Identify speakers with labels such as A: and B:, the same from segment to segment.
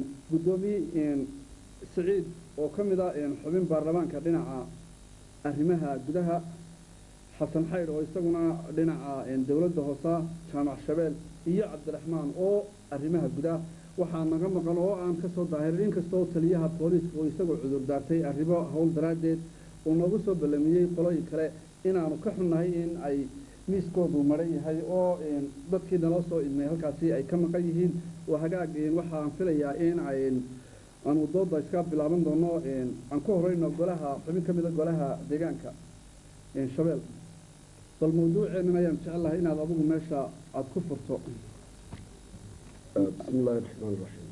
A: guddoomiye siciid oo ka mid ah xubin baarlamaanka dhinaca arrimaha gudaha xasan xaydh oo isaguna dhinaca dowladda hoosa jaamac shabeel iyo cabdiraxmaan oo arrimaha gudaha waxaa naga maqan oo aan ka soo daahirin inkastoo taliyaha booliiska oo isagoo cudur daartay arrimo howl daraaddeed uu noogu soo ballamiyey qolooyin kale inaanu ka xunnahay in ay miiskoodu maran yahay oo dadkii naloo soo idmay halkaasi ay ka maqan yihiin oo hagaag waxaan filayaa in ay aanu dooda iska bilaaban doono aan ku horeyno golaha xubin ka mida golaha deegaanka shabeel bal mawduuceennan ayaan jecelahay inaad adigu meesha aada ku furto
B: bismi illaahi raxmaan raxiim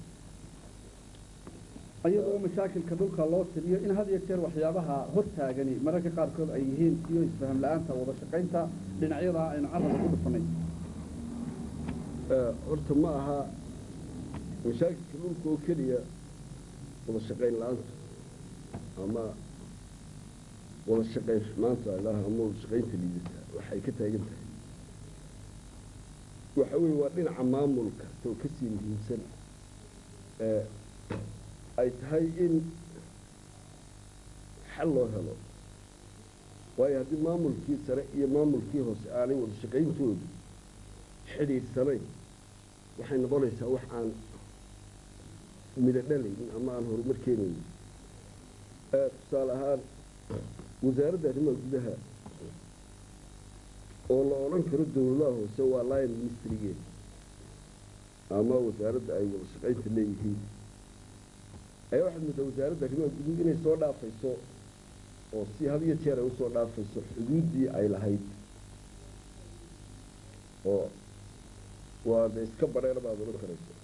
A: iyadoo mashaakilka dhulka loo tiriyo in had iyo jeer waxyaabaha hortaagani mararka qaarkood ay yihiin iyo isfaham la-aanta wada shaqaynta dhinacyada aynu carabka ku dhufanay
B: horta ma aha mashaakilka dhulka oo keliya wada shaqayn la-aanta ama wada shaqayn maanta ilaah ama wada shaqaynta liidata waxay ka taagan tahay waxa weeye waa dhinaca maamulka too ka sii muhiimsan ee ay tahay in xal loo helo waayo haddii maamulkii sare iyo maamulkii hoose aanay wada shaqayntoodu xidhiidhsanayn waxay noqonaysaa wax aan midho dhalaynin ama aan horumar keenaynin tusaale ahaan wasaaradda arrimaha gudaha oo la odhan karo dowladaha hoose waa lion ministrigeed ama wasaaradda ay wada shaqaynta leeyihiin ayaa waxaad moodaa wasaaradda arrimaha guduhu inay soo dhaafayso oo si had iyo jeer ay usoo dhaafayso xuduuddii ay lahayd oo waa de iska bareer baad odhan karayso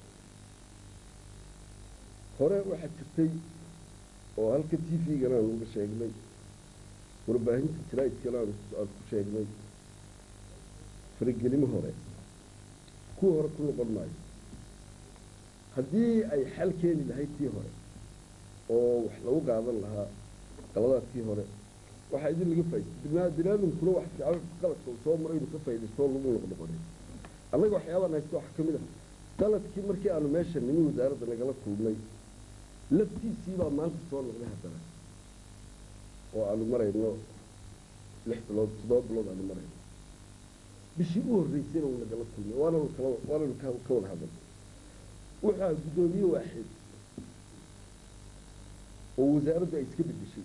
B: hore waxaa jirtay oo halka t v-gana aan uga sheegnay warbaahinta jaraa'idkana aan ku sheegnay faragelimo hore kuwa hore ku noqon maayo haddii ay xal keeni lahayd tii hore oo wax lagu qaadan lahaa qaladaadkii hore waxaa idin laga faa'iday binaadamkuna wax fiican qaladka uu soo maray inuu ka faa'idaystoo lagu noqnoqonay annaga waxyaabaan haysta waxaa ka mid ah qaladkii markii aanu meesha nimi wasaaradda nagala kulmay laftiisii baa maanta soo noqday haddana oo aanu marayno lix bilood toddoba bilood aanu marayno bishii u horreysayna uu nagala kulmay waananu kala waananu ka ka wada hadal wuxuu guddoomiye waaxid oo wasaaraddu ay iska bedeshay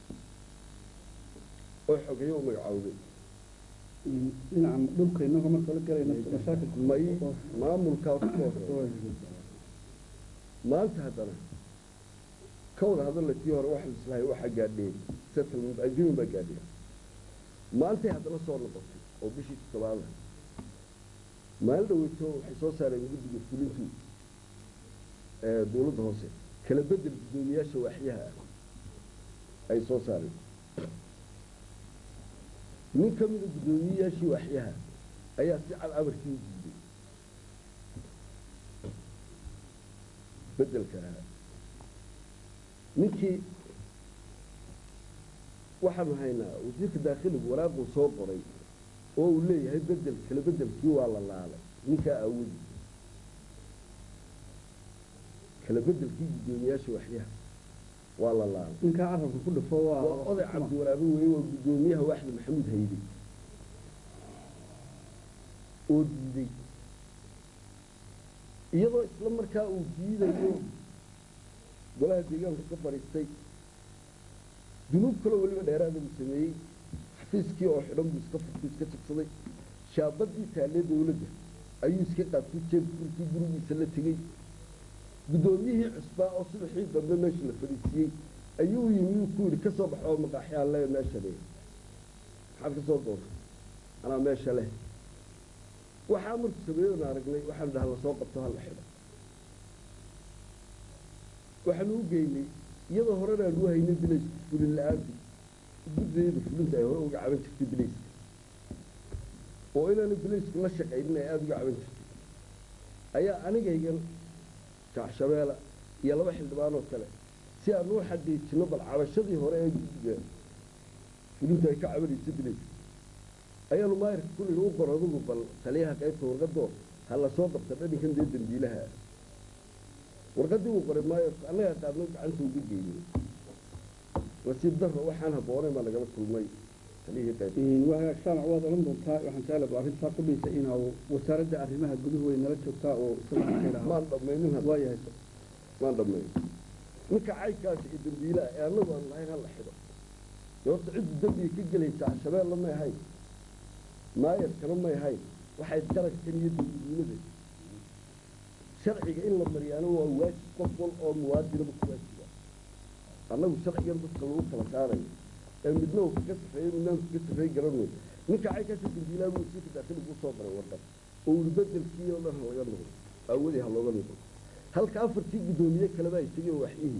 B: oo xogeeye u magacaawday
A: dhinaca dhulka inagoo marka la galayno mashaakilka
B: may maamulkaa ku hore maanta haddana ka wada hadalla tii hore waxa lislahay waxaa gaadheen settlement agreement baa gaadheen maantay haddana soo noqotay oo bishii toddobaada maalin dhaweyto waxay soo saareen guddiga fulintu ee dowladda hoose kala bedel guddoomiyaasha waaxyaha ah ay soo saareen nin ka mida guddoomiyeyaashii waaxyaha ayaa si cad amarkii u diiday bedelka ahaa ninkii waxaanu haynaa wasiirka daakhiligu waraaquu soo qoray oo uu leeyahay bedel kala bedelkii waa la laalay ninkaa aawadi kala bedelkii guddoomiyaasha waxyaha waa la laalay
A: ninkaa carabka ku dhufo waa
B: waa oday cabdiwaraabe weeye waa guddoomiyaha waaxda maxamuud hayde oo diiday iyadoo isla markaa uu diidayo golaha deegaanka ka fadhiistay dunuub kaloo weliba dheeraada buu sameeyey xafiiskii oo xidhan buu iska furtay iska jabsaday shaabadii taalee dowladda ayuu iska qaabtay jeebfurkii gurigiisa la tegey guddoomiyihii cusbaa oo subaxii dambe meesha la fadhiisiiyey ayuu yimi uu ku yidhi ka soo baxo oo maqaaxyaan le meesha le maxaad ka soo doortay anaa meesha leh waxaa markuu sameeyona aragnay waxaanu dhaha lasoo qabto hala xidho waxaanu u geynay iyadoo horena aanu u haynay bilaysku fulin la-aantii guddeeda fulinta ay hore uga caban jirtay bilayska oo inaanu bilaysku la shaqaynin ay aada uga caban jirtay ayaa anigaygan jaacshabeela iyo laba xildhibaan oo kale si aanu u xaqiijino bal cabashadii hore ee guddiga fulintu ay ka cabanayso bilayska ayaanu maayirka kulliga u qor adugu bal taliyaha qaybta warqadoo ha la soo qabta dhaninkan dee dambiilaha warqaddii uu qoray maayo annagaa qaadno gacanta ugu geeyey nasiib darro waxaan habboonayn baa nagala kulmay taliyihii qayb
A: waa hagaag saamac waad odhan doontaa waxaan jeclaba arrintaa ku dhisa inaa wasaaradda arrimaha guduhu way nala joogtaa oo isaguna ka idhaha
B: maan dhammaynin hadda
A: waa yahay
B: maan dhammayn ninka caynkaas iyo dambiilaha ee annagu aan lahayn ha la xido dee horta ciddu dembiga ka gelaysaa shabeelle may ahayn maayarkana may ahayn waxay qarankan iyo dowladnimada sharciga in la mariyaano waa waajib qof wal oo muwaadinaba ku waajiba annagu sharcigan dadka lagu kala saarayo ee midna uu kaga safeeyo midna uu kaga safeey garanayo ninka caynkaasa dambiilaha buu sii fidaasada ugu soo baray warqad oo uu bedelkii oo dhan ha laga noqdo aawadii ha looga noqdo halka afartii guddoomiye kaleba ay tegeen waxyihii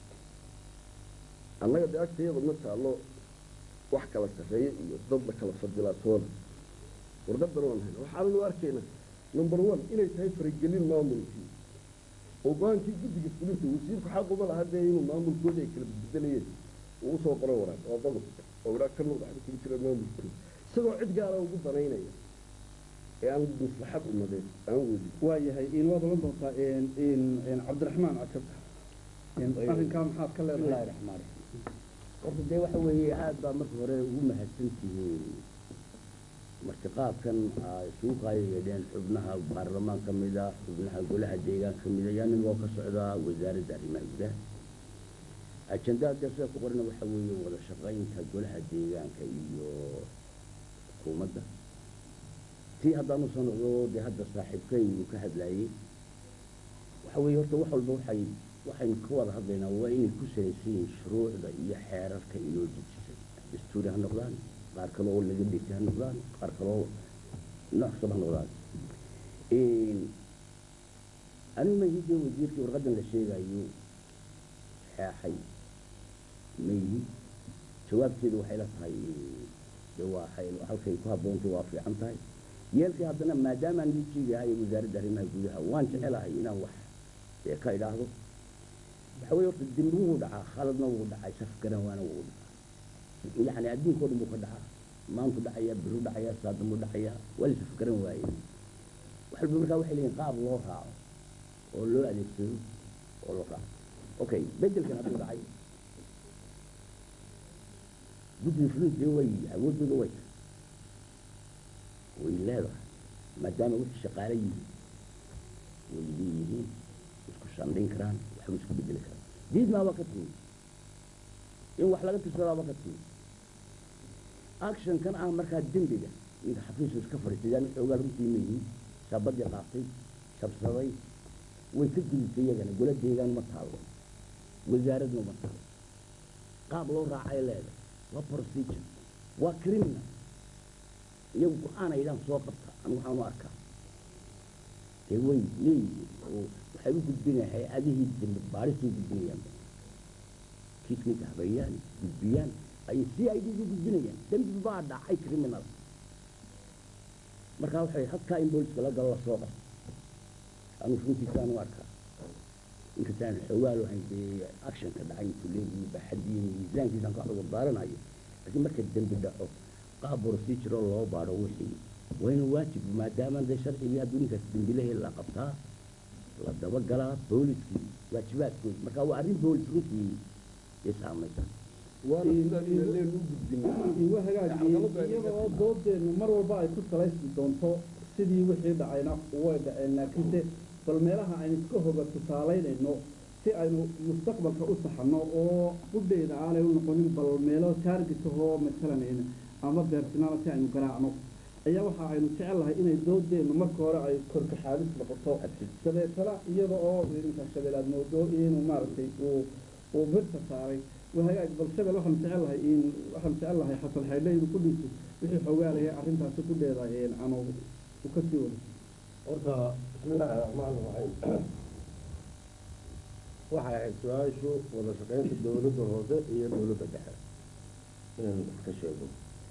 B: annaga dee agtayada ma taallo wax kala sarreeye iyo dad la kala fadilaatoona warqadan waan hayna waxaananu arkayna number one inay tahay faragelin maamulkii oo go-aankii guddiga fulinta wasiirku xaquma laha dee inuu maamulkooda ay kala bedelayeen uu usoo qoray waraaq oo qodob oo waraaq ka noqda waxba kula jira maamulkooda isagoo cid gaara ugu danaynaya ee aan maslaxad umadeed aan wadin
A: waa yahay in waad odhan doontaa in cabdiraxmaan cajab arrinkaa maxaad ka
C: bismillahi
A: leedahay
C: raxmaan raxiim horta dee waxa weeye aad baa marka hore ugu mahadsan tihiin martiqaadkan aa isugu qaaya yeedheen xubnaha baarlamaan ka mida xubnaha golaha deegaan ka mida yaa nin oo ka socda wasaaradda arrimaha gudaha ajendaa dee sida ku qorana waxa weeye wada shaqaynta golaha deegaanka iyo xukuumadda tii haddaanu soo noqdo dee hadda saaxiibkay uu ka hadlaayey waxa weeye horta wax walba waxay waxaynu ka wada hadlaynaa waa inay ku salaysan yihiin shuruucda iyo xeerarka inoo dejisay dastuuri ha noqdaan qaar kale oo laga dhigtay ha noqdaan qaar kale oo nooc kastaba ha noqdaan anigu ma ihidee wasiirkii warqaddan la sheegayo xeexay ma ihi jawaabteedu waxay la tahay dee waa xay- halkay ku habboontay waa fiican tahay yeelkii haddana maadaamaan lijiigahay wasaaradda arrimaha gudaha waan jecelahay inaan wax ee ka idhaahdo waxa weye horta dembi wuu dhacaa khaladna wuu dhacay saf garan waana wuu dhacaa yacni adduunkao dhan buu ka dhacaa maantu dhacaya biru dhacaya saadambu dhacaya waa la saf garan waaye wax walba markaa waxay leeyihin qaab loo raaco oo loo adeegsado oo loo raaco okay bedelkan hadduu dhacay guddiga fulinta way awooddooda way tahay way leedahay maadaama wixii shaqaale yihiin way leeyihiin isku shandhin karaan waxba isku bedeli karaan diidmaaba ka timi in wax laga tirsadaaba ka timi actionkan ah markaa dembiga ninka xafiisu iska fadhiistay yaa xoogaa runtii ma yihiin shaabadii qaatay shabsaday way ka gudubtay iyagana gola deegaan ma taalo wasaaradna ma taalo qaab loo raacay leedahay waa procedure waa criminal iyagu go-aan aydaan soo qabta anigu waxaan u arkaa dee way leeyihiin oo waxay u gudbinayaan hay-adihii dembi baarisay gudbinayaan kiismika habeeyaan gudbiyaan ayay si ay u gudbinayaan dembi baa dhacay criminal markaa waxay halkaa in booliska la galo lasoo qabto anigu runtiisaan u arkaa inkastaan xoogaal ahayn dee actionka dhacay intuu leeyihiin baxadiyo miisaankiisaan ka cudur daaranayo laakiin marka dembi dhaco qaab procedure loo baadho wixii waa inuu waajib maadaama dee sharcigii hadduu ninkaas dembilahe la qabtaa la dabagalaa booliskii waajibaadkooda marka waa arrin boolis runtii ee saamaysa
B: waana sidaan inaan u gudbinay
A: waa hagaag iyada oo doodeennu mar walba ay ku salaysmi doonto sidii wixii dhacayna way dhaceen laakiinse bal meelaha aynu iska hoga tusaalaynayno si aynu mustaqbalka u saxano oo qudheeda aanay u noqonin bal meelo taargetahoo matalan ama beertinaana si aynu garaacno ayaa waxa aynu jecel lahay inay doodeennu marka hore ay korkaxaadis noqoto dabeetana iyada oo inka shabeel aad moodo inuu maaragtay uu uu birta saaray wahagaag bal shabel waxaan jecel lahay in waxaan jecel lahay xasan xaydhe inuu ku dhiiso wixii xoogaa lahay arrintaasi ku dheeda aanu u ka sii wado
D: horta bismillaahi raxmaani raxiim waxay ahayd su-aashu wada shaqaynta dowladda hoose iyo dowladda dhexe inaan wax ka sheego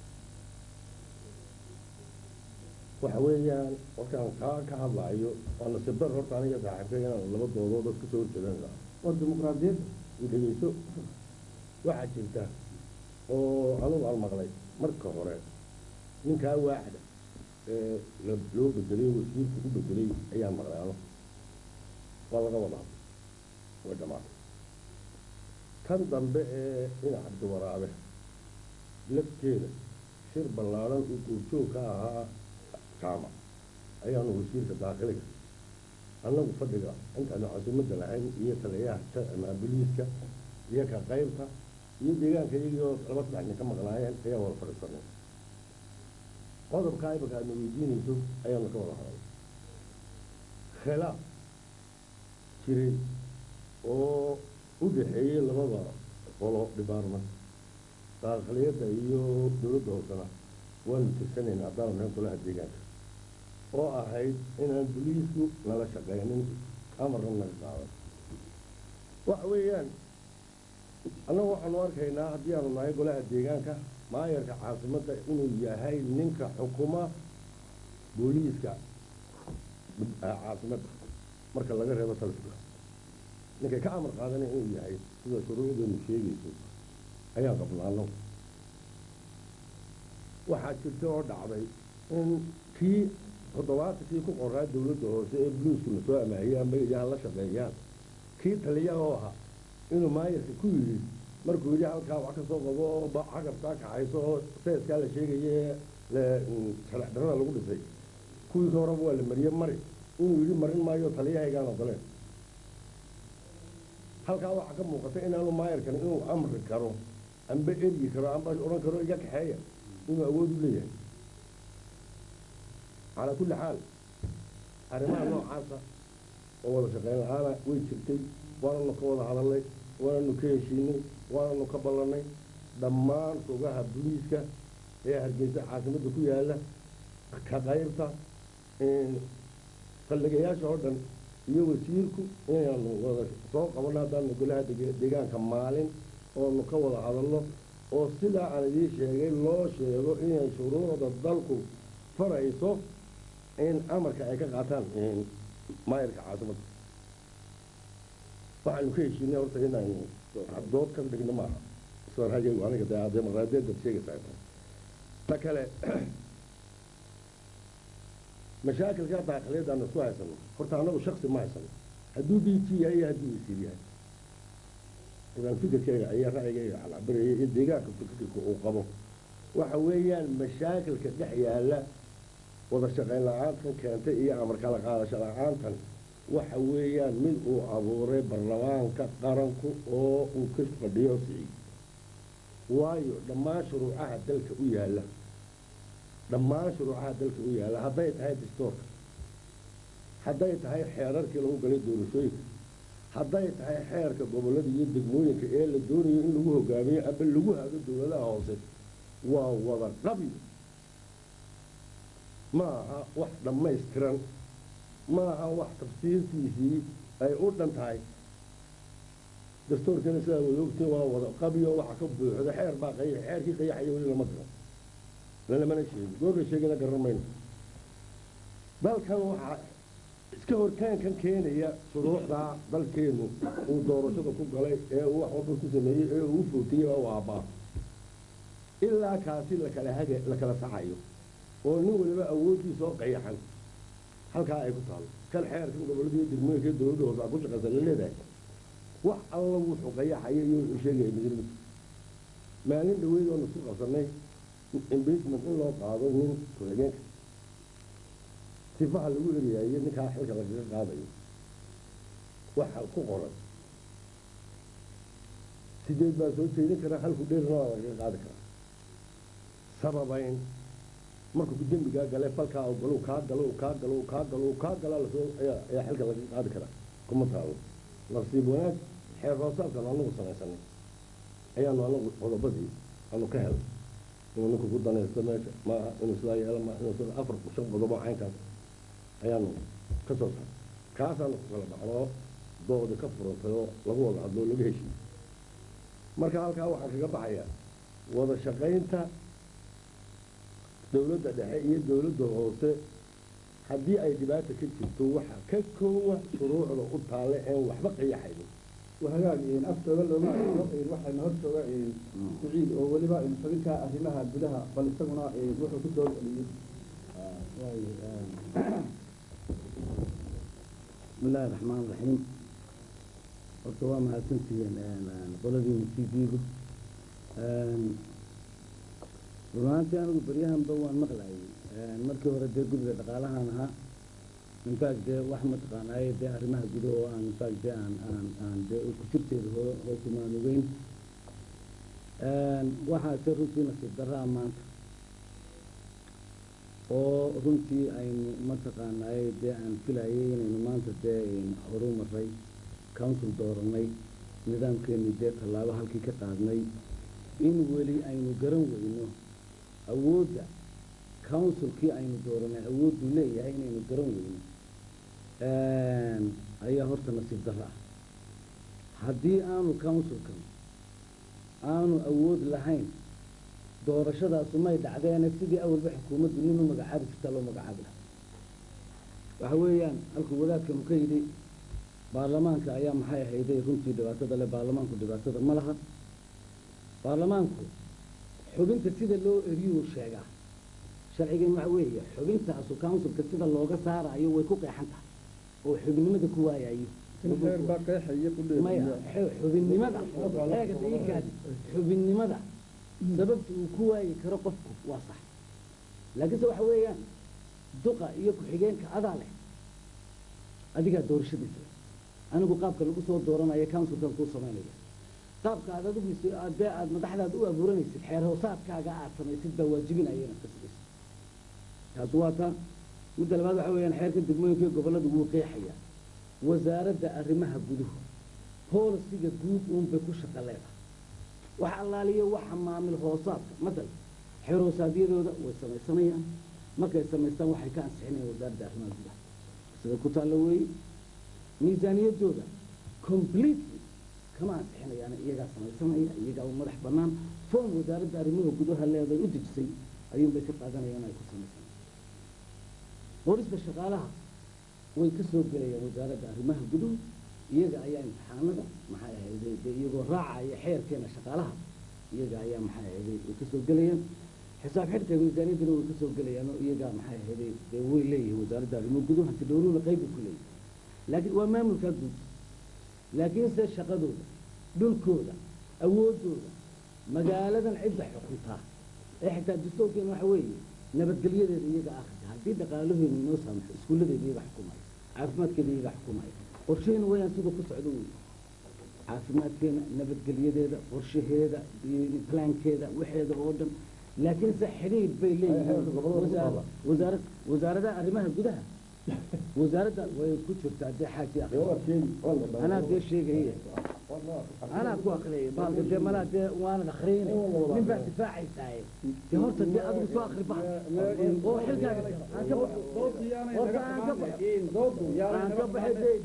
D: waxa weeyaan markaan kaa ka hadlaayo waa nasiib dar horta aniga saaxiibka inaan laba doodood dad kasoo horjeedan lahaa
A: war dimuqraadiyadda
D: u dhegeyso waxaa jirta oo anugu aan maqlay marka hore ninkaa waaxda ee la- loo bedelay wasiirku ku bedelay ayaa maqlay ano waa laga wadaa way dhammaatay tan dambe ee dhinac cabdiwaraabe lafteeda shir ballaadhan uu duurjoog ka ahaa jaamac ayaanu wasiirka daakiliga annagu fadhiga intaanu casuumadda lahayn iyo taliyaha booliiska iyo ka qaybta iyo deegaanka iyagoo laba saddex nin ka maqnaayeen ayaa wada fadhiisanay qodobkaa imika aadna weydiinayso ayaanu ka wada hadalay khilaaf jiray oo u dhaxeeyey labada qolo department daakiliyadda iyo dowladda hoosena waanu tirsanayna haddaanu nahay golaha deegaanka oo ahayd inaan boliisku nala shaqeynin amarna naga qaadan waxa weeyaan annagu waxaanu arkaynaa haddii aanu nahay golaha deegaanka maayarka caasimadda inuu yahay ninka xukuma booliiska caasimadda marka laga reebo taliska ninkay ka amar qaadanaya inuu yahay sida shuruucdeenu sheegayso ayaan qabnaa annagu waxaa jirta oo dhacday in kii toddobaatankii ku qoraa dowladda hoose ee buluuska na soo amaahiyaan magayaha la shaqeeyaan kii taliyaha oo ahaa inuu maayarka ku yidhi markuu yidhi halkaa wax ka soo qabo oo cagabkaa kaxayso oo seeskaa la sheegaye sharec darrada lagu dhisay kuwii ka horeba waa la mariyey mari inuu yidhi marin maayo taliyahaygaan ogoleen halkaa waxaa ka muuqata inaanu maayarkan inuu amri karo amba eryi karo amba odhan karo iga kaxeeya inuu awood u leeyahay calaa kulli xaal arrimaha noocaasa oo wada shaqeyn la-aana way jirtay waananu ka wada hadalnay waananu ka heshiinay waananu ka ballannay dhammaan fogaha boliiska ee hargeysa caasimadda ku yaalla ka qaybta saldhigayaasha oo dhan iyo wasiirku inaanu wada soo qabanno haddaanu golaha deegaanka maalin oonu ka wada hadalno oo sidaa aan idiin sheegay loo sheego inay shuruucda dalku farayso in amarka ay ka qaataan maayarka caasimadda waxaanu ka heshiinay horta inaynu dood ka dhigno maaha israajigu aniga dee dimuqraadiyaddad sheegaysaa ta kale mashaakilka daakiliyadda aanu isku haysano horta annagu shaksi ma haysano hadduu d t yahay iyo hadduu wasiir yahay idan fikirkeyga iyo ra'yigeyga calcabiraya iyo deegaanka fikirka uu qabo waxa weeyaan mashaakilka dhex yaalla wada shaqayn la-aantan keentay iyo amar kala qaadasho la-aantan waxa weeyaan mid uu abuuray baarlamaanka qaranku oo uu ka fadhiyo siciid waayo dhammaan shuruucaha dalka u yaalla dhammaan shuruucaha dalka u yaalla hadday tahay dastoorka hadday tahay xeerarkii lagu galay doorashooyinka hadday tahay xeerka gobollada iyo degmooyinka ee la doonayo in lagu hogaamiyo aba lagu hago dowladaha hoose waa wada qabi ma aha wax dhammaystiran ma aha wax tafsiirtiisii ay u dhan tahay dastuurkana sidaa wada ogtiin waa wada qabiyo waxa ka buuxda xeer baa qayax xeerkii qayaxaya weli lama garo lalamana sheegin goorla sheegina garan mayno dalkan waxaa iska hortaankan keenaya shuruucdaa dalkeenu uu doorashada ku galay ee uu wax walba ku sameeyey ee uu u footiyey oo u aabbaa ilaa kaasi lakala haga la kala saxayo oo nin waliba awooddiisa oo qayaxan halkaa ay ku taalo kan xeerkan gobollada iyo degmooyinka iyo dowladda hoose aa ku shaqaysa la leedahay wax alla wuxuu qayaxaya iyo wuxuu sheegaya midnimada maalin dhaweyd oonu isku qabsanay impeachment in loo qaado nin ku-xigeenka sifaha lagu eriyaayo ninkaa xilka lagaga qaadayo waxa ku qoran sideed baa soo jeedin karaa halku dheerna waa lagaga qaadi karaa sababayn markuu dembigaa gale falkaa u galo kaa galo kaa galo kaa galo kaa galaa lasoo ayaa ayaa xilka lagaga qaadi karaa kuma taalo nasiib wanaag xeer hoosaabkan anagu samaysanay ayaanu anagu qodobadii aanu ka helay inuu ninku ku danaysto meesha maaha inuu sidaa yeelo maaha inuu sida afar shan qodobo caynkaas ayaanu ka soo saaray kaasaanu ku kala baxnoo doodi ka furantay oo lagu wada hadloo laga heshiiyey marka halkaa waxaan kaga baxayaa wada shaqaynta dowladda dhexe iyo dowladda hoose haddii ay dhibaata ka jirto waxa ka koowa shuruucda u taale een waxba qayaxaynin
A: وهجاج إن أفتى ولا ما إن واحد نهرت إن سعيد أو ولبا إن فبنك أهلها بدها بل استغنى إن روحوا كل دول
C: بسم الله الرحمن الرحيم horta waa mahadsantihiin qoladiina t v-gu runaantii anigu baryahanba waan maqlayay markii hore dee guriga dhaqaalahaan ahaa infact dee wax mataqaanaaye dee arrimaha gudo oo aan infact dee aan aan aan dee ku jirteeda hoo hoosumaan ogeyn waxaase runtii nasiib darraa maanta oo runtii aynu mataqaanaaye dee aan filayay inaynu maanta dee horu maray council dooranay nidaamkeeni dee tallaabo halkii ka qaadnay in weli aynu garan weyno awoodda councilkii aynu dooranay awoodduu leeyahay inaynu garan weyno ayaa horta nasiib darra ah haddii aanu councilkan aanu awood lahayn doorashadaasu may dhacdeene sidii awalba xukuumaddu nin u magacaabi jirtaa loo magacaabi lahaa waxa weeyaan halkuu wadaadkanu ka yidhi baarlamaanka ayaa maxay ahayday runtii dhibaatada le baarlamaanku dhibaatada ma laha baarlamaanku xubinta sida loo eriyuu sheegaa sharcigan waxa weeye xubintaasu councilka sida looga saarayo way ku qeexan tahay oo xubinimada ku waayayo
A: xeer baa qeexaya
C: maya
A: qudheed
C: xe- xubinnimada eega daikaadi xubinnimada sababta uu ku waayi karo qofku waa sax laakiinse waxa weeyaan duqa iyo ku-xigeenka adaa leh adigaa doorashadiisa leh anigu qaabka lagu soo dooranayo councilkan kuu samaynaya qaabka aad adigu is- aad dee aad madaxdaada u abuuranaysid xeer hoosaadkaaga aad samaysid baa waajibinaya inaad ka sugaysid taasi waa taa midda labaad waxa weeyaan xeerka degmooyinka iyo gobolladu wuu qeexayaa wasaaradda arrimaha guduhu poolisiga guud uunbay ku shaqo leedahay wax allaaliyo waxa maamil hoosaadka madal xeer hoosaadyadooda way samaysanayaan markay samaystaan waxay ka ansixinayaan wasaaradda arrimaha gudaha sida ku taallo weeye miisaaniyaddooda completely kama ansixinayaan iyagaa samaysanaya iyagaa u madax bannaan form wasaaradda arrimaha gudaha leeday u dejisay ayuunbay ka qaadanayaan ay ku samaysanayaan booliska shaqaalaha way ka soo gelayaan wasaaradda arrimaha guduhu iyaga ayaa imtixaanada maxay ahayday dee iyagoo raacaya xeerkeena shaqaalaha iyaga ayaa maxay ahayday way ka soo gelayaan xisaab xidhka miisaaniyaddana way ka soo gelayaan oo iyaga maxay ahayday dee way leeyihiin wasaaradda arrimaha guduhu hanti dhowruhuna qayba ku leeyihin laakiin waa maamulkaa guud laakiinse shaqadooda dhulkooda awooddooda magaaladan cidda xukuntaa ee xitaa dastuurkeena waxa weeye nabadgelyadeeda iyaga akhriska haddii dhaqaalaheenu inoo saamaxo iskuulladeeda iyaga xukumaya caafimaadkeeda iyaga xukumaya qorsheena wayaan sida ku socdo wey caafimaadkeena nabadgelyadeeda qorshaheeda iyo plaankeeda waxeeda oo dhan laakiinse xidhiidh bay leeyihiin wasaar- wasaarad wasaaradaha arrimaha gudaha wasaaradda way ku jirtaa dee xaaji akhri anaa dee sheegaya anaa ku akriyay baalka dee malaa dee waanad akriyine nin baa difaacaysaay dee horta dee adigu soo akri bax oo xilkaaga jaro aan ka baxo horta aan ka baxo aan ka baxay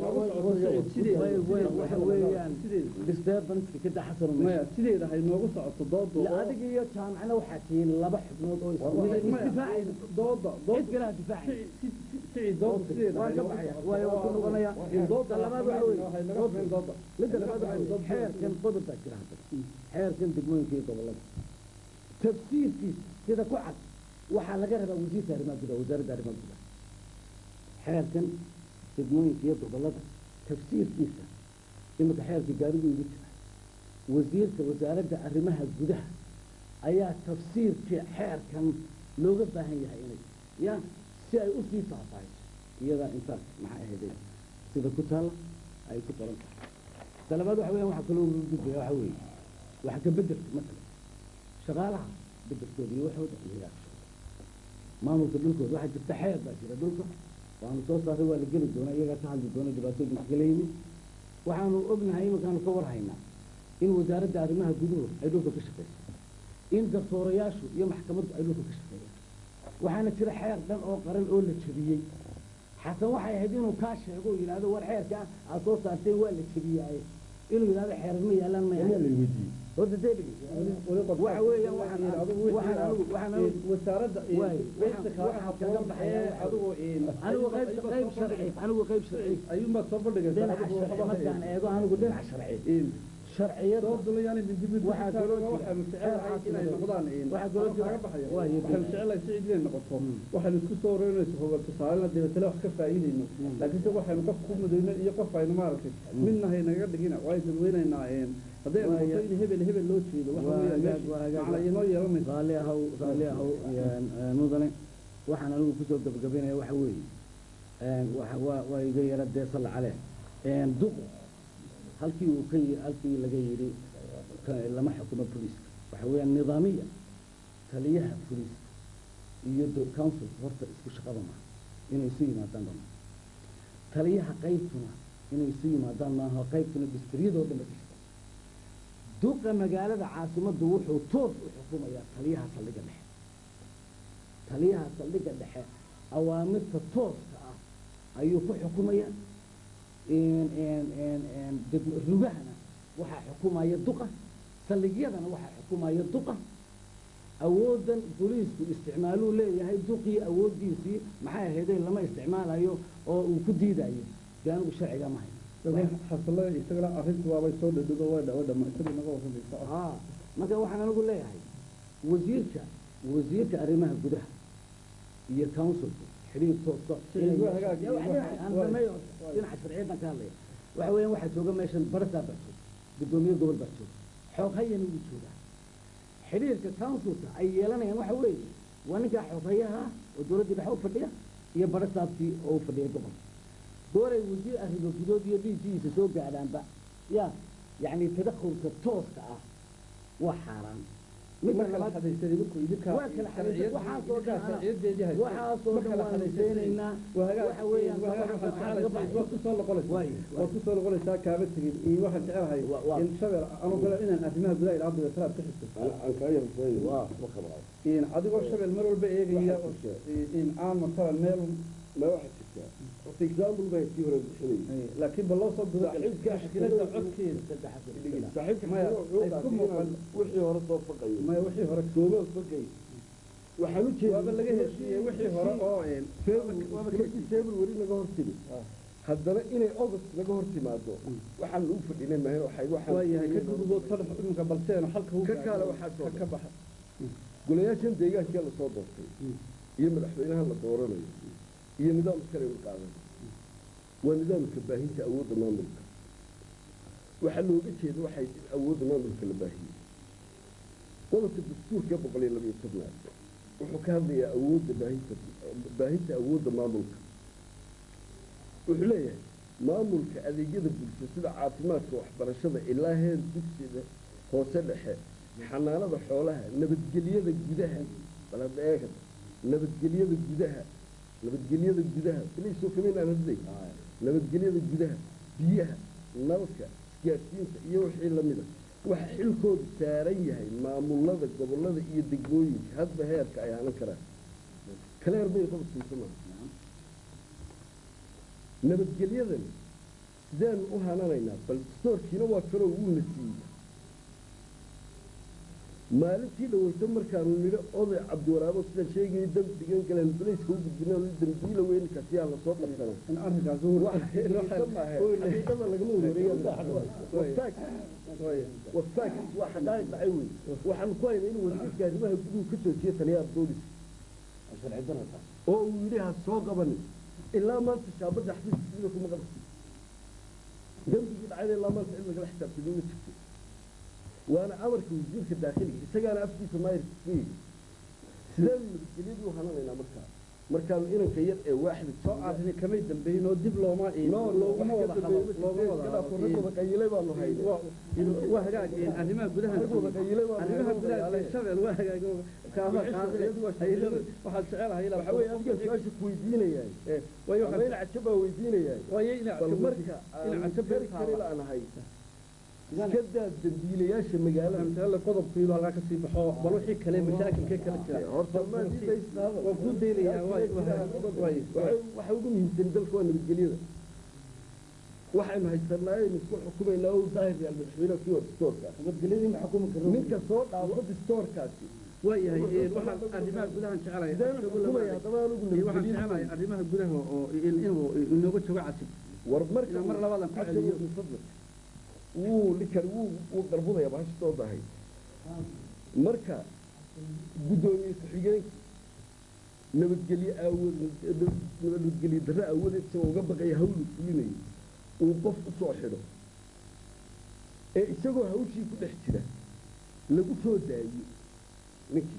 C: dee way way waxa weeyaan disturbanska ka daxasano
A: maya sideeda hay noogu socoto doodu
C: la adiga iyo jaamacna waxaa tihiin laba xubnood oo isdifaacaysa
A: dooda
C: cid kale ha difaacay
A: sicii doodu sideeda
C: waan ka baxaya waayo waan ku noqonaya
A: dooda
C: labaad waxa weeye
A: dooda
C: midda labaad waxa weeye xeerkan qodob baa jira hadda xeerkan degmooyinka iyo gobollada tafsiirkiisa sida ku cad waxaa laga rabaa wasiirka arrimaha gudaha wasaaradda arrimaha gudaha xeerkan degmooyinka iyo gobollada tafsiirkiisa iminka xeerka gaarigu igu jira wasiirka wasaaradda arrimaha gudaha ayaa tafsiirka xeerkan looga baahan yahay inay ya si ay usii faahfaahiso iyadaa intaas maxay ahayday sida ku taalla ay ku qoran tahay talabaad waxa weeyaan waxaa kaloo lagu gudbaya waxa weeye waxa ka bedelka matala shaqaalaha bedelkooda iyo waxooda iyagaa ka shaqeeya maamulka dhulkooda waxaa jirta xeer baa jira dhulka waanu soo saaray waa la geli doonaa iyagaa ka hadli doona dhibaatooyinka kala yimi waxaanu ognahay iminkaanu ka warhaynaa in wasaaradda arrimaha guduhu ay dhulka ka shaqeyso in garsoorayaashu iyo maxkamaddu ay dhulka ka shaqeeyaan waxaana jira xeer dhan oo qaran oo la jebiyey xasan waxay ahayd inuu kaa sheego oo yidhahdo war xeerka aad soo saarteen waa la jebiyaaye inuu yidhahdo xeerar ma yaalaan ma yahay horta dee waxa weeyaan waxaan waxaan anigu waxaan anigu
A: wasaaradda
C: waay
A: qaybta
C: waxaan kaga baxaya
A: adigu
C: anigu qayb qayb sharci anigu qayb sharci
A: ayuunbaa soo bandhigaysaa
C: dhinaca sharci markaan eego anigu dhinaca sharci
E: sharciyada
A: doodulayaani mindimid
E: Waxaa kaloo jira-
A: waxaanu jecelahay inay noqdaan in
E: Waxaa kaloo jira-
A: kaga baxaya
E: waa iyo-
A: waxaanu jecelahay si cid inay noqoto
E: Mm.
A: waxaanu isku soo wareynayso hogol tusaalena dabeetale wax ka faa'iidayno
E: Mm.
A: laakiinse waxaynu qof ku mudayno iyo qof aynu maaragtay midna haynaga dhigina waa dadweynaynaa een hadday
E: Waa
A: noqoto
E: ya-
A: in hebel hebel loo jeedo waxa
E: waa
A: weeyaan
E: hagaag-
A: meesha
E: waa hagaag-
A: macna inoo yeelanayso
E: raalli ahow raalli ahow een, een, mudane waxaan anigu kusoo gabagabaynaya waxa weeye een, waxa- waa waa iga yara dee salla caleh een, duqu halkii uu ka yi- halkii laga yidhi ka- lama xukumo booliiska waxa weeyaan nidaamiya taliyaha booliiska iyo do- council horta isku shaqada maaha inay isu yimaadaan dhan taliyaha qaybtuna inay isu yimaadaan maaha qaybtuna distriyadoo dhan ba jirta duqa magaalada caasimaddu wuxuu toos u xukumayaa taliyaha saldhigga dhexe taliyaha saldhigga dhexe awaamirta tooska ah ayuu ku xukumaya een- een- een- een degmo- rugahana waxaa xukumaya duqa saldhigyadana waxaa xukumaya duqa awooddan booliisku isticmaaluu leeyahay duqii awooddiisii maxay ahaydee lama isticmaalayo oo uu ku diidayo dee anigu sharciga ma hayo
A: xasale isagana arrintu waabay soo dhadhigo way dhawa dhama isaga naga warramaysa
E: aa marka waxaan anigu leeyahay wasiirka wasiirka arrimaha gudaha iyo councilku xiriir toosa
A: Sharci waa hagaag iyo
E: Wax
A: wax-
E: dhinaca- aan
A: waay.
E: sameeyo
A: Waay.
E: dhinaca sharciyadan ka hadlaya waxa weeyaan waxaa jooga meeshan barasaa baa jooga guddoomiye gobol baa jooga xoog hayana wuu joogaa xiriirka councilka ay yeelanayaan waxa weeye waa ninkaa xoghayaha oo dowladdii dhexe u fadhiya iyo barasaabkii oo u fadhiya gobolka gooray wasiir arrimo gudood iyo dhiiggiisa soo gaadhaanba ya yacni tadakhulka tooska ah waa xaaraan midda
A: marka la
E: labaad
A: xadaysan idinku idinka
E: waa kala xadaysan waxaasoo dhan
A: sharciyadeedii haysta
E: waxaasoo
A: marka
E: dhan
A: la
E: waan
A: xadaysan
E: seenaynaa
A: waa hagaag
E: waxa weeyaan
A: waa hagaag
E: waxaan
A: waxaan
E: laga
A: jecelahay
E: baxay
A: waad ku soo noqonaysaa
E: Waay, waay.
A: waad ku soo noqonaysaa kaaba tegin iyo waxaan jecelahay
E: Wa- waa.
A: in shabel anuu galo inaan arrimaha gudaha ilaa hadda talaad ka xigto
B: aan kaa yarfeeyo
E: Waa.
B: ma qabaa
A: in adigoo shabel mar walba eegaya
B: Waxaa
A: in aan masalan meel
B: ma waxaa jirtaa horta example baa kii hore bixinayay
A: laakiin bal loo soo guda
B: Saaxiibka
A: mushkiladda codkeeda
B: saaxiibka
A: Maya,
B: wuxuu
A: ay isku
B: dhaafay
A: muuqan.
B: inaan wixii hore soo faqayo
A: maya wixii hore
B: sooma faqay waxaan u jeedaa
A: waaba laga heshiiyey wixii hore oo een waaba ka
B: february february naga hor timi haddana inay august naga hor timaado waxaan lagu fadhinay mahan waxay waxaan
A: waayahay ka guduboo tan iminka balseeno halka u
B: Ka kaale waxaa soo
A: ka baxa
B: golayaashan deegaankee lasoo doortay iyo madaxweynaha la dooranayo iyo nidaamka kale la qaadan waa nidaamka baahinta awoodda maamulka waxaa looga jeeda waxay awoodda maamulka la baahiyey qodobka dastuurka boqol iyo labayo tobnaad wuxuu ka hadlayaa awoodda baahinta baahinta awoodda maamulka wuxuu leeyahay maamulka adeegyada bulsho sida caafimaadka waxbarashada ilaa heer dugsiga hoose dhexe xanaanada xoolaha nabadgelyada gudaha bal hadda eega nabadgelyada gudaha nabadgelyada gudaha bilaysoo kamayn aan hadlay nabadgelyada gudaha biyaha nalka isgaadhsiinta iyo wixii lamida waxa xilkoodu saaran yahay maamulada gobolada iyo degmooyinka hadba heerka ay hanan karaan kaleer bay qabadkiisa maaha nabadgelyadan sidaanu u hananaynaa bal dastoorkiina waa kaloo wuuna siiyey maalintii dhaweyto markaanu nidhi oday cabdiwaraabo sidaan sheegayay dambigan galeen bilayska u gudbinaa dambiila weynkaas yaa lasoo qabsanaa
A: in arrinkaas
B: xaqiiqada lagama wareegawafaak waa xaqaa'iq dhacay wey waxaan ku haynaa inuu wasiirka arrimaha guduhu ka joojiyo taliyaha booliska oo uu yidhi ha soo qabanin ilaa maanta shaabadda xafiiskiisa kuma qabsi dembigii dhacayna ilaa maanta cid lagala xisaabtami ma jirto waana amarka wasiirka daakhiliga isagaana afkiisa maayirka ka yidhi sidaanu nabadgelyadii u hananaynaa markaa markaanu inanka yar ee waaxda
A: soo arrini kamay dambeyn oo dib looma looguma wada hadlo looguma wada
B: rag wada qayilay baanu haynay
A: hadlo waa hagaag arrimaha gudaha
B: Rag wada qayilay baanu
A: arrimaha
B: haynay,
A: gudaha
B: wadayaale.
A: shabel waa hagaag kaafa waxaad jecelahay
B: waxa weeye adiga su-aasha ku weydiinayaa
A: waayo
B: ama ina cajab baa weydiinayaa
A: waayo ina
B: bal marka aan kari kari laanahay iska daa dambiilayaasha magaalada
A: amtala qodobkiiba halkaa kasii baxo bal wixii kale mashaakilkee kala jira
B: horta ma diidaysaa
A: waa kuu daynayaa waay waay
B: waxa ugu muhiimsan dalka waa nabadgelyada waxaynu haysanaa aynu isku xukumaynaa oo daahir yaal madaxweynaha kii hor distoorka
E: nabadgelyadii ma xukumi karno
B: ninka soo dhaafo distoorkaasi
A: waayahay waxaan arrimaha gudahan jecelahay
B: sideen xukumaya haddaba anugu
A: waxaan
B: nabadgelyada
A: jecelahay arrimaha gudaha oo inuu inooga joogo casib
B: war marka
A: Inaan mar labaad aan ku
B: Cabdi
A: celiyo.
B: Abdul Fadl. wuu ninkan wuu wuu dalbudaya bahashitooda ahay marka guddoomiye ku-xigeenka nabadgelye aawad nabadgelye darre aawadeed isagoo uga baqaya hawlu fulinayo uu qof u soo xidho ee isagoo hawshii ku dhex jira lagu soo daayo ninkii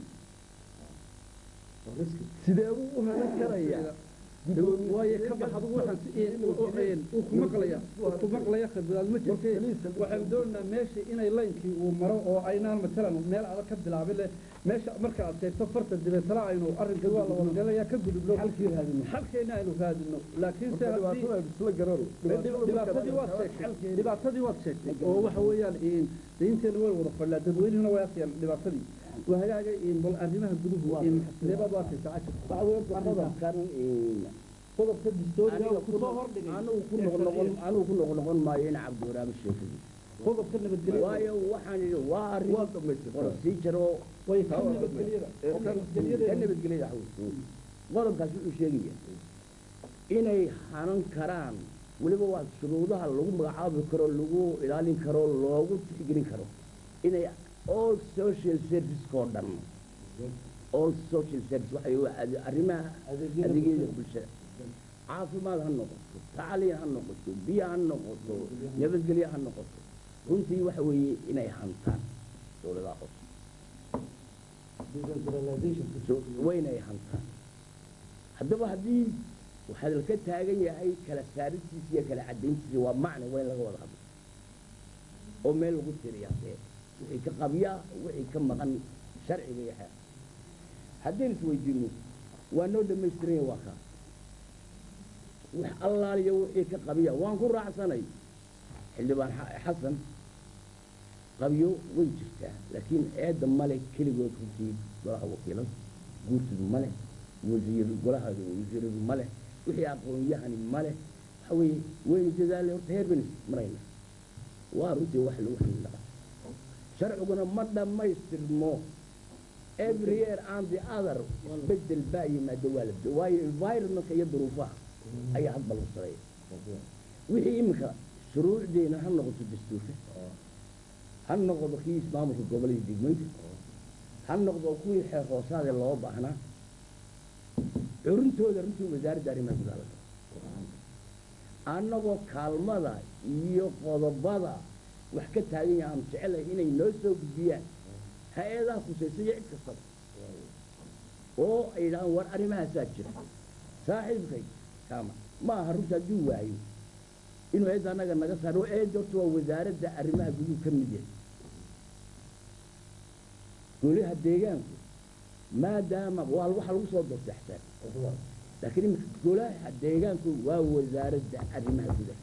B: sidee buu u hanan karayaa
A: waayo ka bax adigu waxaan uu ku maqlaya uu ku maqlaya khibrad ma jirte waxaan doonaynaa meesha inay laynkii uu maro oo aynaan matalan meel adag ka bilaabin leh meesha marka aad sheegto farta dibeetana aynu arrinka waa la wadagalayaa ka gudubno
E: halkii raadino
A: xalkeena aynu raadino laakiinse haddii
B: dhibaatada isla garan
A: dhibaatadii waad sheegtay dhibaatadii waad sheegtay oo waxa weeyaan daynteena way wada fadhiyaa dadweynihuna way arkayaan dhibaatadii waa hagaaga bal arrimaha guduhu sidee baad u arkaysaa cashir
E: waxa weeye qodobkan
A: qodobka distooriga
E: aniga
A: ku soo hordhigay
E: anigu ku noqnoqon anigu ku noqnoqon maayo in cabdiraam sheekadi
A: qodobka nabadgelyo
E: waayo waxaan idhi waa arrin
B: waa dhamaystirtaa
E: procedure oo
A: way ka nabadgelyada
E: ka nabadgelyada xaw qodobkaas wuxuu sheegaya inay hanan karaan weliba waa shuruudaha lagu magacaabi karo lagu ilaalin karo loogu tixgelin karo inay all social service oo dhan all social service waxay u ade- arrimaha adeegyada bulshada caafimaad ha noqoto tacliin ha noqoto biyo ha noqoto nabadgelyo ha noqoto runtii waxa weeye inay hantaan dowladaha hoose So, waynay hantaan haddaba haddii waxaa laka taagan yahay kala saaristiisa iyo kala cadayntiisa waa macna waa in laga wada hadlo oo meel lagu tiriyaa dee wixii ka qabyaa wixii ka maqan sharciga iyo xeer haddaynu isweydiino waa noo dhammaystiranya waa kaa wax allaaliyo wixii ka qabiya waan ku raacsanay xildhibaan xa- xasan qabyo way jirtaa laakiin eedda male keligood runtii golaha wakiilada guurtoodu male wasiir golaha wasiiradu male wixii aqoon-yahani male waxa weeye waynu dadaalay horta heer baynu marayna waa runtii wax lagu xildhiqa sharciguna ma dhammaystirmo every year and the other bedel baa yimaado waa la bedo waayo environmentka iyo duruufaha ayaa hadba lagu sareeya wixii iminka shuruucdeena ha noqoto dastuurka ha noqdo kii ismaamulka gobolada degmooyinka ha noqdo kuwii xeer hoosaade loo baahnaa curintooda runtii wasaaradda arrimaha gudaha laga annagoo kaalmada iyo qodobada wax ka taagan yahay aan jecelahay inay noo soo gudbiyaan hay-adaha khusaysa iyo cid kastaba oo ay yidhahaan war arrimahaasaa jira saaxiibkay kaama ma aha runta hadduu waayo inuu eedda annaga naga saaro eedda horta waa wasaaradda arrimaha guduhu ka mid yahay goliha deegaanku maadaama waa waxa lagu soo doortay xisaan laakiin iminka golaha deegaanku waa wasaaradda arrimaha gudaha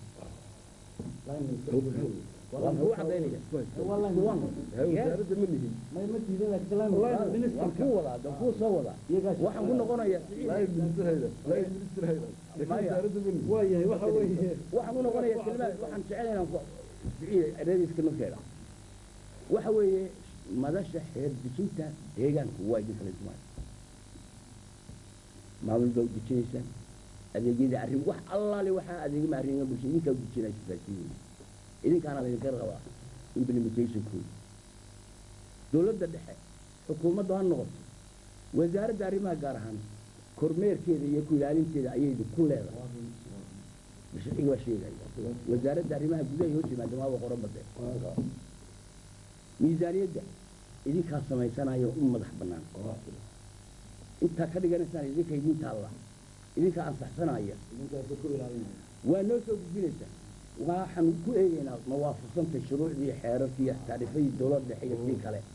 E: waan kuu cadaynaya
B: wasaaradda ma lihin
E: waan kuu wadaa waan kuu soo wadaa waxaan ku noqonayaa
B: laayin ministerhayda laayin ministerhayda laakiin
E: Maya.
B: wasaaradda ma lihin
A: waayahay waxa weeye
E: waxaan ku noqonayaa kelmaad waxaan jecel inaan ku eradiiska markeeda waxa weeye madasha xeer dejinta deegaanku waa idin kala dumaan maamul baa u dejinaysaan adeegyada arrin wax allaale waxaa adeegama arrimaha bulshada idinkaa u dejinaysa faasiin idinkaana laydinka rabaa implementationkooda dowladda dhexe xukuumadda ha noqoto wasaaradda arrimaha gaar ahaan kormeerkeeda iyo ku ilaalinteeda ayaydu ku leedahay sharciga waa sheegaya wasaaradda arrimaha gudaha iyo hoos yimaada waaba qoran bade miisaaniyadda idinkaa samaysanayo u madax bannaan intaa ka dhiganaysaan idinka idin taalla idinkaa ansaxsanaya waa noo soo gudbinaysaa waxaan ku eegaynaa mawaafaqsanta shuruucdii xeerarkii iyo taarifadii dowladda dhexe iyo sii kale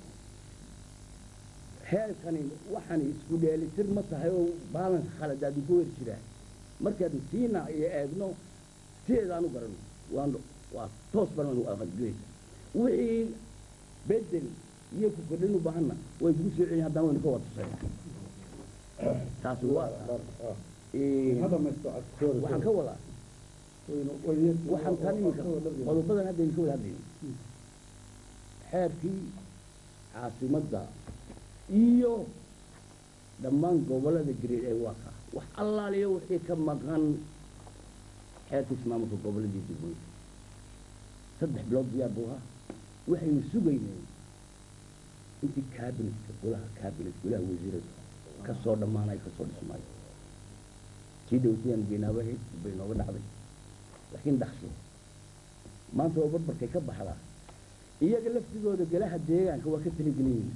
E: heerkani waxaan isku dheelitir ma tahay oo baalanka khaladaad ku wer jiraa markaanu siina iyo eegno sideedaan u garano waan waa toos baan aqadgelaysa wixii bedel iyo ku kordhin u baahanna way isku soo celin haddana waynu ka wada tusaya taasi waa
A: ha dhamaysto cad
E: waxaan ka wadaa
A: waynu way
E: waxaan tan iminka qodobadan hadda idinka wada hadlayno xeerkii caasimadda iyo dhammaan gobollada gareed ee waa ka wax allaaliyo wixii ka maqan xeerka ismaamulka gobolladii degmooyinka
C: saddex bilood diyaar buu ahaa waxaynu sugaynay intii kaabinetka golaha kaabinet golaha wasiirada ka soo dhammaanayo ka soo dhismaayo tii dhowtiyaan geenaabahayd bay nooga dhacday laakiin dhaqso maanta oo barbarkay ka baxdaa iyaga laftigooda golaha deegaanka waa ka taligelinayna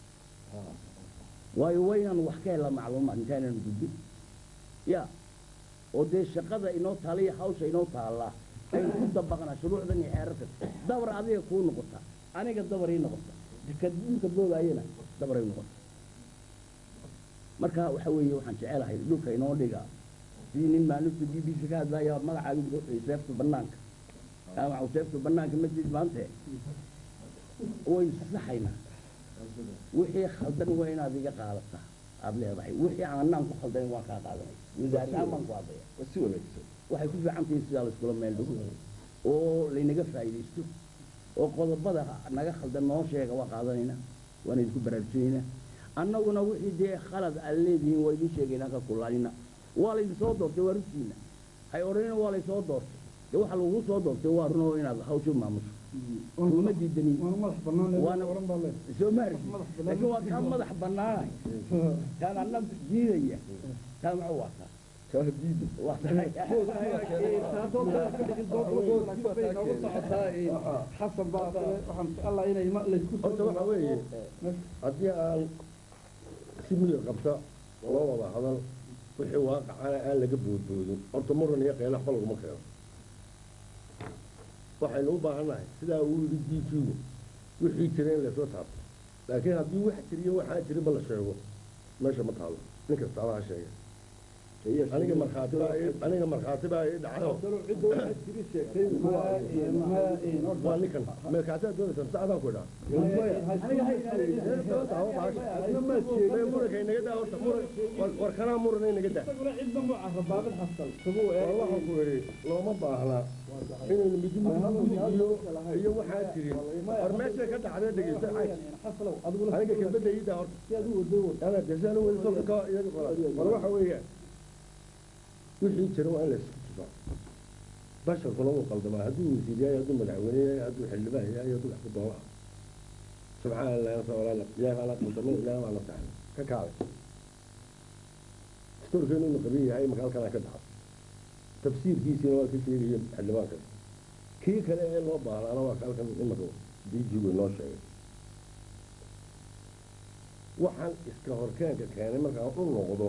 C: waayo waynaan wax ka helaa macluumaad intaanaan gudbin ya oo dee shaqada inoo taala iyo hawsha inoo taallaa aynu ku dabaqnaa shuruucdan iyo xeerarkan dabar adiga kuu noqota aniga dabar ii noqota kadinka boodaayana dabar ay noqota marka waxa weeye waxaan jecelahay dhulka inoo dhiga sidii nin maalintu b b c ka hadlaya magacaaga seefta banaanka ama seefta banaanka masjid maante waynu saxaynaa wixii khaldan waa inaad iga qaadataa aad leedahay wixii aanaan ku khaldanin waan kaa qaadanay wasaarahaan baan ku hadlaya
B: waa si wanaagsan
C: waxay ku fiican tahay sidaa laiskula meel dhigo oo laynaga faa'iidaysto oo qodobada naga khaldan noo sheega waa qaadanayna waan idinku baraarujinaynaa annaguna wixii dee khalad aad leedihiin waa idin sheegaynaa ka kulaalina waa laydin soo doortay waa runtiina hay odhanina waa laysoo doortay dee waxa lagu soo doortay waa runoo inaad hawshu maamusho kuma diidanin
A: waana madax bannaan
C: Waana-
A: oran baa leh
C: soo maarki laakiin waa kaa madax bannaanay kaan anna diidaya taa maxuu waataa
B: kaa diida
C: waa tahay
A: xasan baa waxaan jecelahay inay ma laysku
D: horta waxaa weeye haddii aan si milir qabta loo wada hadal wixii waaqacana aan laga boodboodin horta muran iyo qeyla waxba laguma keeno waxaynu u baahannahay sidaa uu yidhi diijigu wixii jira in laysoo taabto laakiin haddii wax jiriyo waxaa jirinba la sheego meesha ma taalo nin kastaaba ha sheega aniga markhaati baa ii- aniga markhaati baa ii dhacayo waa ninkan markhaatiaad doonaysa mise adaan ku idhaa muranka inaga daa horta muran war- war kanaa muran inaga daa waxaan ku idhi looma baahna inaynu midi midi iyo iyo waxaa jirin war meesha ka dhacdee dhegeysta aniga kelmadda ii daa horta ana desaan weli soo ka iyaga qoraa war waxa weeyaan wixii jira waa in la isku tusaa basharkuna wuu qaldamaa hadduu wasiir yahay hadduu madaxweyne yahay hadduu xildhibaan yahay hadduu wax ku doona subxaana allahi nasawalaala ilaahi baa la qaldamay ilaahi baa la saxay ka kaalay storkeenu inu qabin yahay marka halkan ka dhaco tafsiirkiisiina waa ka sheegaya xildhibaanka kii kale ee loo baahnaana waa ka halkan imaka diijigu inoo sheegay waxaan iska horkeenka keenay markaan u noqdo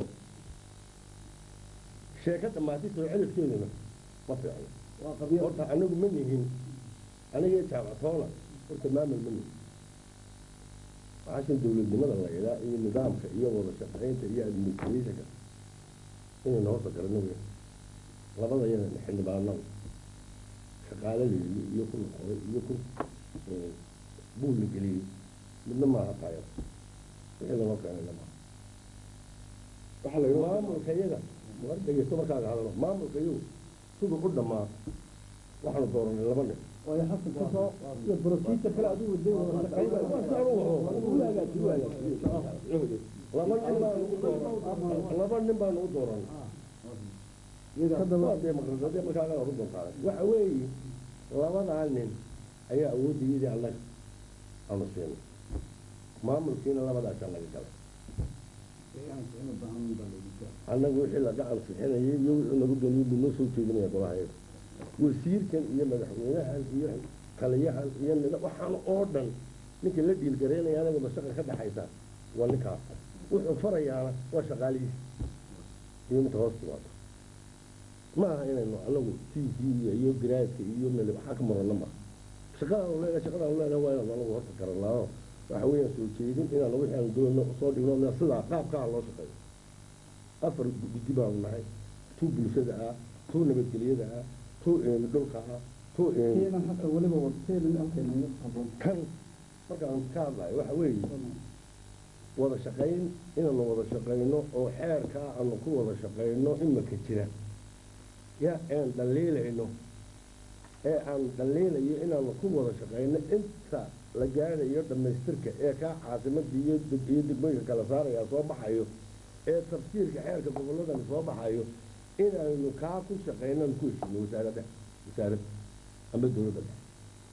D: sheeko dhammaatay soo celifkeeduna ma fiicno horta anagu ma nihin aniga jaamactoona horta maamul ma nihin waxaashan dowladnimada la idaa iyo nidaamka iyo wada shaqaynta iyo administrationka inaynu horta garano wey labada yana xildhibaanada shaqaaladeedii iyo ku noqday iyo ku buul la geliyey midna maaha taayada wixii lanoo keenayna maaha waxaa la yidhi maamulka iyaga war dhegeysto markaaga hadalo maamulka iyagu siduu u dhammaa waxaanu dooranay laba nin laba nin baanu u dooran laba nin baanu u dooranay waa dee maqrasade markaaga horu doontaa waxa weeye labadaa nin ayaa awoodayadii annaga aanu siinay maamulkiina labadaasaa laga galay annagu wixii la gacan sixinayay iyo wixii nagu geliyo buu noo soo jeedinaya golahayaga wasiirkan iyo madaxweynahan iyo taliyahan iyo nida waxaan oo dhan ninka la dhiilgaraynaya anaga mashaqa ka dhaxaysa waa ninkaas wuxuu farayaana waa shaqaalihiisa iyo midka hoos timaado ma aha inaynu anagu t v iyo garaadka iyo mel waxaa ka muranna maaha shaqadaanu leenahay shaqadaanu leenahay waa inaanu anagu horta garanaayo waxa weeyaan soo jeedin inaanu wixii aanu doonno soo dhigno meel sidaa qaabkaa loo shaqeeyo afar guddi baanu nahay tuu bulshada ah tuu nabadgelyada ah tuu dhulka ah tuu kan markaan ka hadlayo waxa weeye wada shaqayn inaanu wada shaqayno oo xeerkaa aanu ku wada shaqayno imaka jira ya aan dhaliilayno ee aan dhaliilayo inaanu ku wada shaqayno inta la gaadhayo dhammaystirka ee kaa caasimadii iyo deg- iyo degmooyinka kala saaraya soo baxayo ee tafsiirka xeerka gobolladani soo baxayo inaynu kaa ku shaqayno aan ku heshino wasaaradda wasaaradda ama dowladda dhexe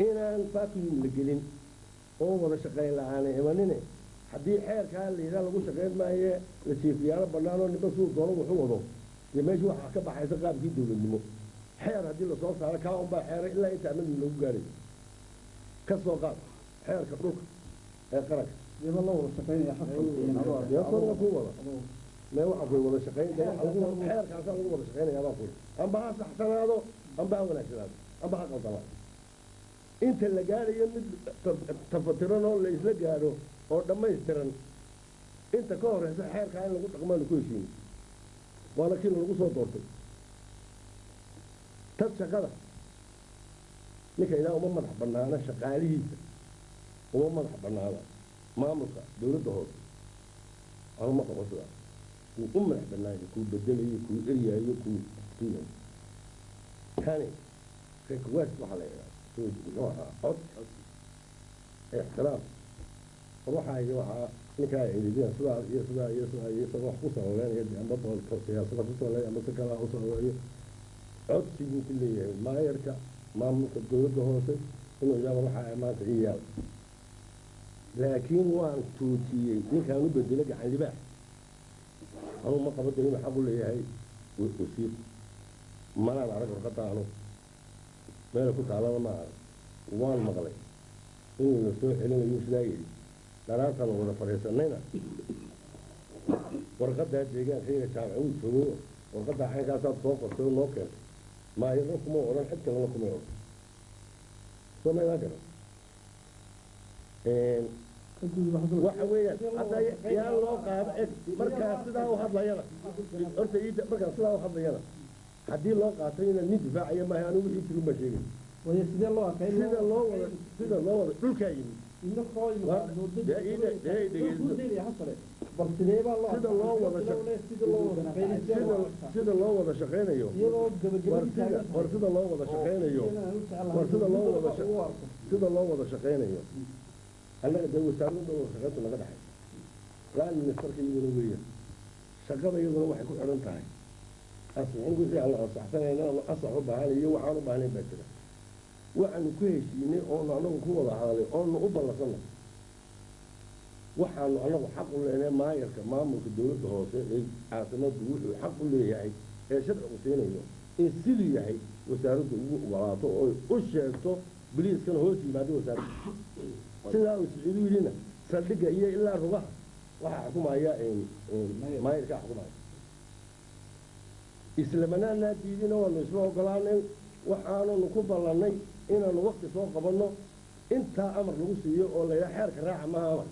D: inaan vacuum la gelin oo wada shaqayn la-aanay imanine haddii xeerkaa la yidhaha lagu shaqayn maaye la jiifiyaalo bannaan oo ninba suu doono wuxu wado dee meesha waxaa ka baxaysa qaabkii dowladnimo xeer haddii lasoo saaro kaa unbaa xeeray ilaa inta amagii lagu gaaray ka soo qaad xeerka dhulka ee qaranka
A: iyadoo la wada shaqaynaya
D: deeqoodna ku wada mee waxaa kuy wada shaqayn dee waxa lagu wada xeerkaasaa lagu wada shaqaynayaa baa kuy amba ha saxsanaado amba ha wanaagsanaado amba ha qaldamaado inta la gaarayo mid tafatiran oo la isla gaadho oo dhammaystiran inta ka horeysa xeerkaa in lagu dhaqmaanu ku heshiin waana kii lagu soo doortay tad shaqada ninka ilaa uma madax bannaana shaqaalihiisa uma madax bannaana maamulka dowladda hoose anuma qabo sidaas kuu u madax bannaaya kuu bedelayo kuu eryaayo kuu kuu kani request waxaa la yidhaha muxuu ahaa cod ixtiraam war waxaa yidhi waxaa ninkaa ciididina sidaa iyo sidaa iyo sidaa iyo isaga wax ku sababeynaya dee amba boolka siyaasada ku sababeeya amba si kalaa u sababeeyo codsi buu ku leeyahay maayarka maamulka dowladda hoose inuu yidhahdo waxaa maanta ii yaal laakiin waan tuutiyey ninkaan u bedelay gacan libaax anuu ma qabo dee inuu xaq u leeyahay wasiir manaan arag warqadda anu meela ku taalana ma arag waan maqlay inuu la soo celinayo sidaa yidhi dharaartaanu wada fadhiisanayna warqaddaa deegaankayga jaamac uu joogo warqaddaa caynkaasaad soo qortay oo noo keentay maayarna kuma odhan cid kalena kuma odhan soo maydaan garan waxa weeyaan hadda yaa loo qaado eg markaa sidaa u hadlayana horta iida markaa sidaa u hadlayana haddii loo qaato inaan nin difaacaya maaha anigu wixii jirin baa sheegay
A: waya sidee loo arkay
D: sida loo wada sida loo wada dhulkaa yimid
A: bal sidee baa loo
D: sida loo wada shaq-
A: sida loo wada shaqeynay
D: sida sida loo wada shaqaynayo
A: iyadoo
D: war
A: gabagabadii
D: sida war sida loo wada shaqaynayo war sida loo wada shaq- sida loo wada shaqaynayo annaga dee wasaaradda wada shaqayntu naga dhaxay laan ministerka iyaduna weeyaan shaqada iyaduna waxay ku xidhan tahay asixin wixii aan la ansaxsanayna ama asax u baahan iyo waxaan u baahnayn baa jira waxaanu ku heshiinay oonu annagu ku wada hadalay oonu u ballansanay waxaanu annagu xaq u leenahay maayarka maamulka dowladda hoose ee caasimadu wuxuu xaq u leeyahay ee sharcigu siinayo in siduu yahay wasaaraddu ugu ogolaato oo u sheegto biliiskana hoos yimaado wasaaradda sidaa uu siciidu yidhina saldhigga iyo ilaa rugaha waxaa xukumaya maayarkaa xukumaya islamanaanaa diidina waanu isla ogolaanay waxaananu ku ballannay inaanu wakti soo qabanno intaa amar lagu siiyo oo la yidhaha xeerka raaca maaha amar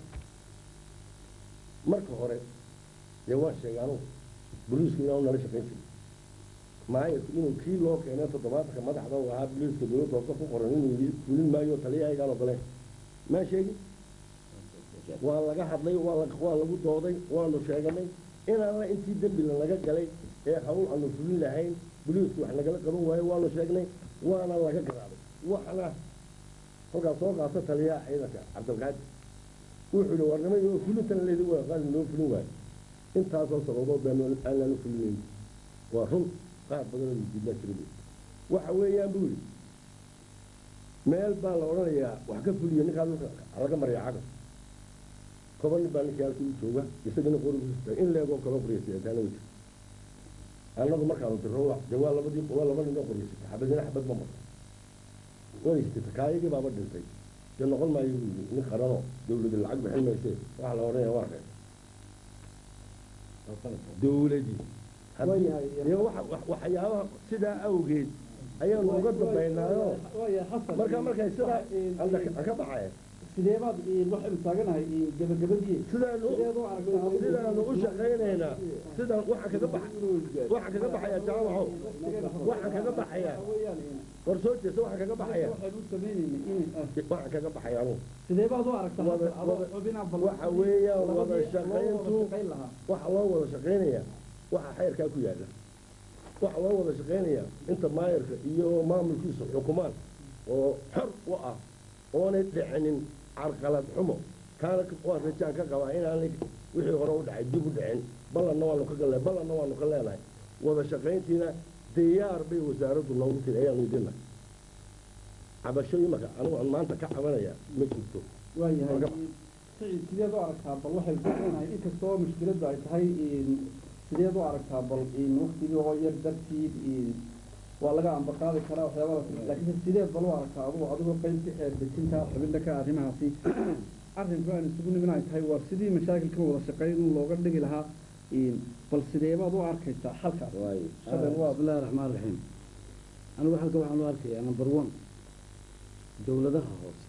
D: marka hore dee waan sheegay anugu boliisku inaanu nala shaqayn jirin maayarku inuu kii loo keenay toddobaatanka madaxda uu ahaa boliiska dowladda hoose ku qoran inuu yidhi fulin maayo taliyahaygaan ogoleen maa sheegin waa laga hadlay waa la waa lagu dooday waanu sheeganay inaana intii dembi lanaga galay ee hawl aanu fulin lahayn boliisku wax nagala qaban waayo waanu sheegnay waana laga garaabay waxna kolkaas soo qaata taliyaha ciidanka cabdilqaadir wuxuu yihi warnimo iyo fulintan leedi waa qaali noo fulin waayo intaasoo sababood baa aanlaanu fulinayn waa run qaar badanoo mijiidnaa jira waxa weeyaan buu yidhi meel baa la odhanayaa wax ka fuliya ninkaa dhulka laga maraya caga toban nin baa ninkii halkii u jooga isagana qorigiisa in leegoo kaloo qoriyasataana wey annagu markaanu diro dee waa labadii waa laba nin oo qoryasata xabadina xabad ma marto wanaysata kaayagii baaba dhintay dee noqon maayo buu yidhi nin qaranoo dawladi lacag bixin maysee waxaa la odhanaya waa reer dawladii haddii dee waxa waxyaabaha sidaa awgeed ayaanu uga dambaynaayoo markaa markay sidaa aan ka baxaya
A: sideebaad waxaynu taaganahay gabagabadii
D: sidaanu sidaanu u shaqaynaynaa sidaan waxaan kaga bax waxaan kaga baxayaa jaamaco waxaan kaga baxayaa war soo jeesta waxaan kaga baxayaa
A: waxaynu u sameynaynay
D: waxaan kaga baxayaa anugu
A: sideebaad u aragtaa
D: Wada-
A: adoo
D: wada-
A: xubinaa
D: waxa weeyaan wada
A: labadii loo
D: shaqayntu
A: wada shaqayn lahaa
D: waxa loo wada shaqaynayaa waxa xeerkaa ku yaalla waxa loo wada shaqaynayaa inta maayarka iyo maamulkiisu xukumaan oo xor u ah oonay dhicinin carqalad xumo kaana waan rajaan ka qabaa inaanay wixii hore u dhacay dib u dhicin ballanna waanu ka galnay ballanna waanu ka leenahay wada shaqayntiina diyaar bay wasaaraddu noogu tiri ayaanu idinnahay cabasho imaka anigu aan maanta ka cabanaya ma jirto
A: waayahay
D: Marka-
A: sicid sideed u aragtaa bal waxay kueenahay inkastoo mushkiladdu ay tahay sideed u aragtaa bal waktigii oo yar dartiid waa laga ambaqaadi karaa waxyaabada laakiin sideed bal u aragtaa adugu adigoo qaybka xeer dejinta xubinta ka arrimahaasi arrinku aan isugu nimin ay tahay waa sidii mashaakilka wada shaqeyn in looga dhigi lahaa bal sideebaad u arkaysaa xalkaas
C: waayo
A: Shabel waa-
E: بسم الله الرحمن الرحيم anigu halka waxaan u arkayaa number one dowladaha hoose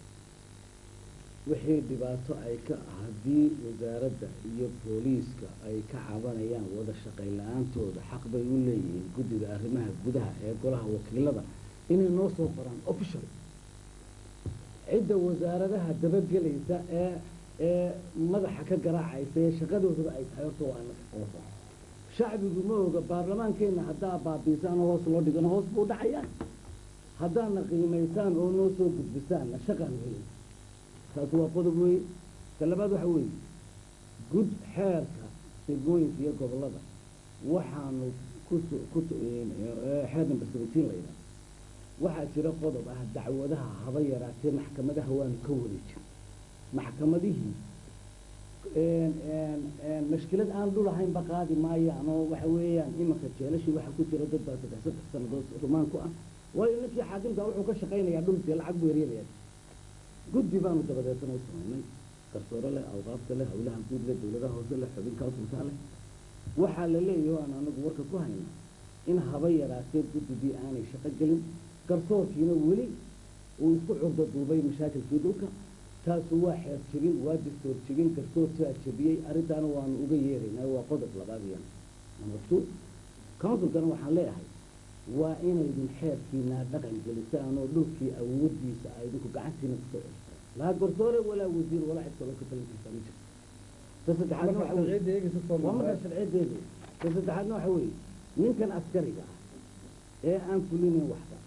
E: wixii dhibaato ay ka haddii wasaaradda iyo booliiska ay ka cabanayaan wada shaqayn la-aantooda xaq bay u leeyihiin guddiga arrimaha gudaha ee golaha wakiilada inay noo soo qoraan official cidda wasaaradaha dabagelaysa ee ee madaxa ka garaacaysa ee shaqadoodaba ay tahay horta waa annaga shacbigu ma oga baarlamaankeenna haddaa baabiisaan oo hoos loo dhigana hoos buu dhacayaa haddaadna qiimaysaan oo noo soo gudbisaanna shaqaan helin taasi waa qodob weeye ta labaad waxa weeye gud xeerka degmooyinka iyo gobollada waxaanu kuso kuso xeer number seventeen la yidhaha waxaa jira qodob ah dacwadaha haba yaraatee maxkamadaha waanu ka wadi jir maxkamadihii een, een, een, mashkilad aan dhul ahaynba qaadi maayaan oo waxa weeyaan imanka jeelashii waxaa ku jira dad baa saddex saddex sannadood rumaan ku ah waayo ninkii xaakimka wuxuu ka shaqaynayaa dhulkii lacag buu eryanayaa guddi baanu dabadeetana u samaynay garsoore leh awqaafta leh howlaha guud leh dowladaha hoose leh xubin kaasulkaa leh waxaa la leeyahay oo aan anagu warka ku hayna in haba yaraatee guddigii aanay shaqo gelin garsoorkiina weli uu isku curdo duubay mashaakilkii dhulka taasu waa xeer jebin waa dastoor jebin garsoorkaa jebiyey arrintaana waanu uga yeeraynaa waa qodob labaad iyana number two counsilkana waxaan leeyahay waa inaydin xeerkiinaa dhaqan gelisaan oo dhulkii awoodiisa ay idinku gacantiina kusoo celisaa laa garsoore walaa wasiir walaa cid kaloo ka talinkiisa ma jirto ta saddexaadna
A: marka
E: waxa weeye-
A: sharciyadda eegaysa soo
E: waa markaa
A: markaa
E: sharciyadeedu ta saddexaadna waxa weeye ninkan askariga ah ee aan fulinayn waxba